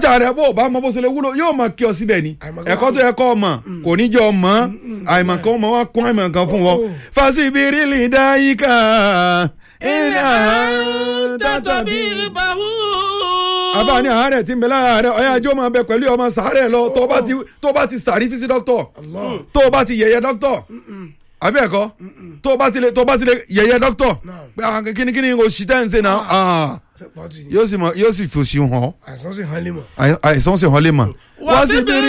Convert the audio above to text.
tíṣà rẹ bó o bá mọ bó ṣe lè wúlò yóò máa kí ọ síbẹ̀ ni Àìmọ̀kan ẹ̀kọ́ tó yẹ kọ́ ọ mọ̀ kò ní jẹ́ ọ mọ̀ àìmọ̀kan ọmọ wa kún àìmọ̀kan fún wọn. Oh. fásibiri lè dá yíká iná tàbí. àbá ní àárẹ̀ tí ń bẹ lára rẹ ọ̀yá ajó máa bẹ pẹ̀lú ọmọ sàárẹ̀ lọ tó bá ti tó bá ti sàrí físí dókítọ̀ Allah. tó bá ti yẹ̀yẹ́ dókítọ̀ àbí ẹ̀kọ́ tó bá ti lè tó bá ti lè yẹ̀yẹ́ dókítọ̀ Naam. pé ah, kíni kíni oṣù tẹ́ ń ṣe náà ah, Pọ́tì. yóò sì mọ yóò sì fòṣì hàn àìsàn sì hàn lè mọ̀. àìsàn sì hàn lè mọ̀. Wá síbí